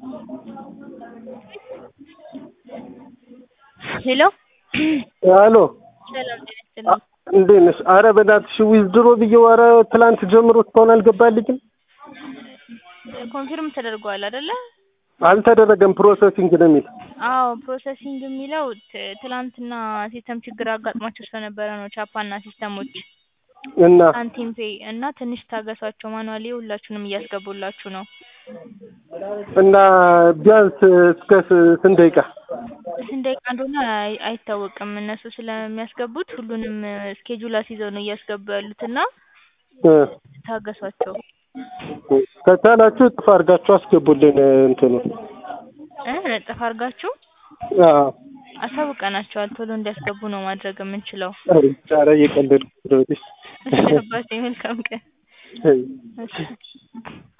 ሄሎ አሎ ሰላም ጤና ይስጥልኝ። እንዴት ነሽ? አረ በእናትሽ ዊዝድሮ ብዬው ኧረ ትላንት ጀምሮ እስካሁን አልገባልኝም። ኮንፊርም ተደርጓል አይደለ? አልተደረገም ፕሮሰሲንግ ነው የሚል አዎ ፕሮሰሲንግ የሚለው ት- ትላንትና ሲስተም ችግር አጋጥሟቸው ስለነበረ ነው ቻፓና ሲስተሞች እና ሳንቲም ፔይ እና ትንሽ ታገሷቸው ማኑዋሊ ሁላችሁንም እያስገቡላችሁ ነው። እና ቢያንስ እስከ ስ- ስንት ደቂቃ ስንት ደቂቃ እንደሆነ አይ- አይታወቅም እነሱ ስለሚያስገቡት ሁሉንም ስኬጁል አስይዘው ነው እያስገቡ ያሉት እና እ ታገሷቸው ከቻላችሁ እጥፍ አድርጋችሁ አስገቡልን እንትኑ እ እጥፍ አድርጋችሁ አዎ አሳውቀናቸዋል ቶሎ እንዲያስገቡ ነው ማድረግ የምንችለው። ኧረ እየቀለድኩ ነው። እሺ አባቴ መልካም ቀን። እሺ። እሺ